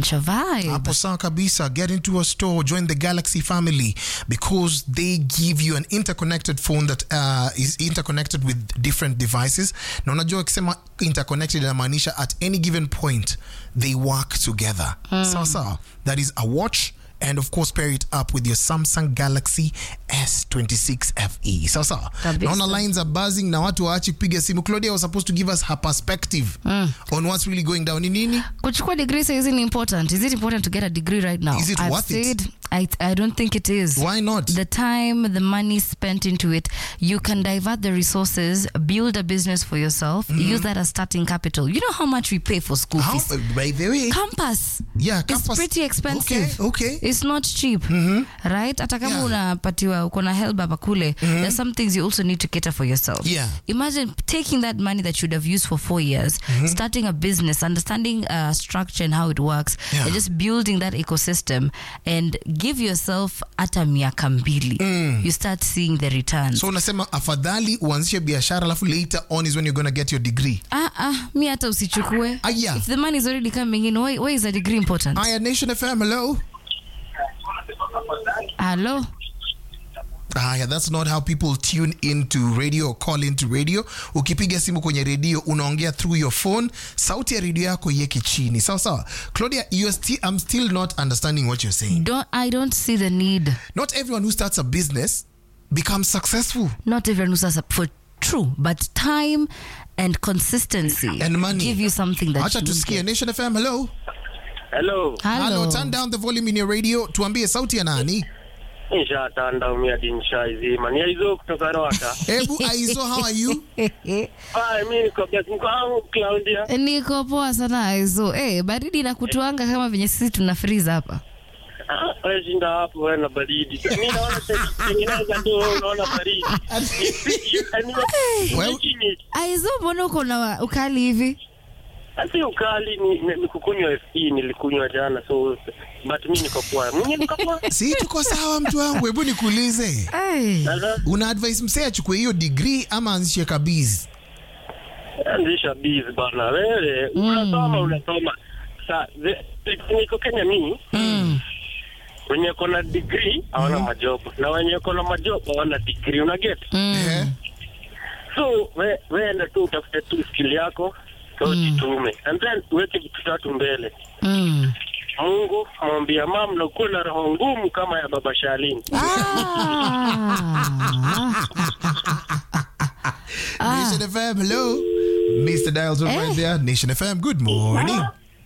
It's a vibe. Hapo sawa kabisa. Get into a store, join the Galaxy family because they give you an interconnected phone that uh, is interconnected with different devices. Na unajua ukisema interconnected inamaanisha at any given point they work together. Sawa sawa. That is a watch and of course pair it up with your Samsung Galaxy S26 FE. Sawa sawa. Kabisa. Naona lines are buzzing na watu waachi kupiga simu. Claudia was supposed to give us her perspective on what's really going down. Ni nini? Kuchukua degree says isn't important. Is it important to get a degree right now? Is it I've worth it? said, I, I don't think it is. Why not? The time, the money spent into it, you can divert the resources, build a business for yourself, use that as starting capital. You know how much we pay for school How, fees? by the way, Campus. yeah, It's campus- pretty expensive. Okay, okay. It's not cheap. Right? Hata kama Yeah. unapatiwa uko na help hapa kule, there's some things you also need to cater for yourself. Yeah. Imagine taking that money that you'd have used for four years, starting a business, understanding uh, structure and how it works, Yeah. and just building that ecosystem and give yourself hata miaka mbili. You start seeing the returns. so unasema afadhali uanzishe biashara alafu later on is when you're gonna get your degree ah, ah, mi hata usichukue. Ah, yeah. If the money is already coming in, why, why is a degree important? aya nation fm hello Hello? aya that's not how people tune into radio or call into radio ukipiga simu kwenye redio unaongea through your phone sauti ya redio yako iweke chini sawa sawa claudia you're still, i'm still not understanding what you're saying Don't, I don't see the need. not everyone who starts a business becomes successful not everyone who signs up for true but time and consistency and money give you something that acha you tusikie get. nation fm hello Hello. Hello. turn down the volume in your radio tuambie sauti ya nani Nishatanda umia dinshaizima. Ni hizo kutoka Rwanda. hebu aizo how are you Ah, mimi niko best niko wangu Claudia. niko poa sana aizo eh baridi na kutuanga kama venye sisi tuna freeze hapa Ah, wewe shinda hapo wewe na baridi. Mimi naona tengeneza tu unaona baridi. Well- Chini. aizo mbona uko na ukali hivi Asi ukali ni, ni, ni kukunywa FE nilikunywa jana so but mimi niko poa. Mimi niko poa. si tuko sawa mtu wangu hebu nikuulize hey. Sasa una advice msee achukue hiyo degree ama anzishe kabizi anzisha biz bana. Wewe unasoma unasoma. Sa ze- niko Kenya mimi. mm. wenye kona degree hawana majob na wenye kona majob hawana degree una get Mm. Eh? so we weenda tu utafute tu skill yako so jitume and then uweke vitu tatu mbele Mm. mungu mwambia mam na ukuwe na roho ngumu kama ya baba shalini Ah. Nation FM, hello. Mr. Dials are right there. Nation FM, good morning.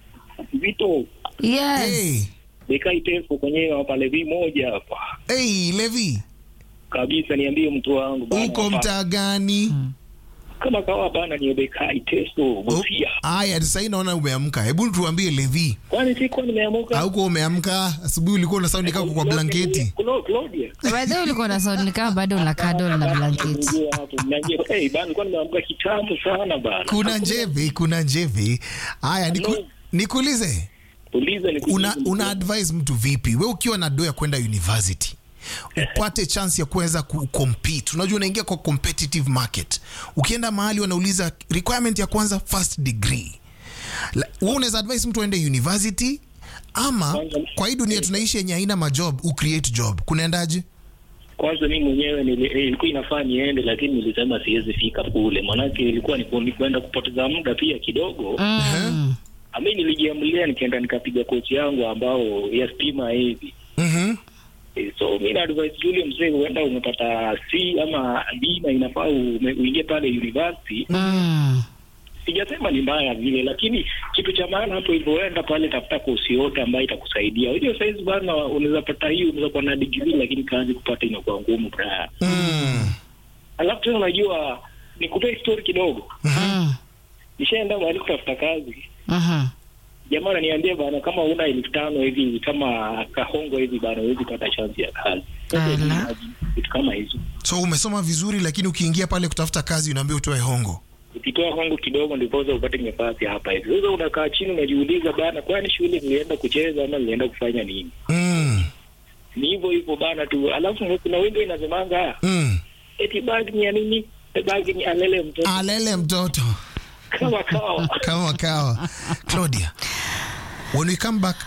Vito yes Hey, bekai tefu kwenyewe hapa levi moja hapa hey, Levi, kabisa, niambie mtu wangu bana, uko hapa. mtaa gani? kama kawa bana, ni bekai tefu Busia. Aya, sasa hii naona umeamka. Hebu tuambie Levi, Kwani sikuwa nimeamuka hauko umeamka asubuhi, ulikuwa una saundi kama kwa blanketi. Clo- Claudia by the way ulikuwa na sound ni kama bado unakaa dol na blanketi Niambie hapo, niambie, eh bana, nilikuwa nimeamka kitambo sana bana. Kuna njeve, kuna njeve. Aya, niku, Hello. nikuulize Uliza ni una, una advise mtu vipi we ukiwa na do ya kwenda university upate chance ya kuweza kucompete unajua unaingia kwa competitive market ukienda mahali wanauliza requirement ya kwanza first degree La- wewe unaweza advise mtu aende university ama kwa hii dunia tunaishi yenye haina majob ucreate job kunaendaje kwanza mimi mwenyewe nili- eh, ilikuwa inafaa niende, lakini nilisema siwezi fika kule, maanake ilikuwa ni ku- ni kwenda kupoteza muda pia kidogo. mm. Ami nilijiamulia nikaenda nikapiga kochi yangu ambao ya stima hivi Mhm. Eh, so mi na advise yule mzee, huenda umepata C ama D na inafaa ume- uingie pale university. Mm. Sijasema ni mbaya vile, lakini kitu cha maana hapo hivyo, uenda pale tafuta kosi yote ambayo itakusaidia. Unajua saizi bana, unaweza pata hiyo, unaweza kuwa na degree lakini kazi kupata inakuwa ngumu bra. Mm. Alafu tena unajua, nikupe story kidogo. Mm. Nishaenda mahali kutafuta kazi, Mhm. jamaa ananiambia bana, kama una elfu tano hivi kama kahongo hivi bana, huwezi pata chance ya kazi. Sasa Ala. imagine, vitu kama hizo so umesoma vizuri lakini ukiingia pale kutafuta kazi unaambia utoe hongo ukitoa hongo kidogo ndiposa upate nafasi hapa hivi. Sasa unakaa chini unajiuliza bana, kwani shule nilienda kucheza ama nilienda kufanya nini? mm. Ni hivyo hivyo bana tu. Alafu kuna wimbo inasemanga Mm. eti bagi ni ya nini? Bagi ni alele mtoto alele mtoto kama kawa. kama kawa claudia when we come back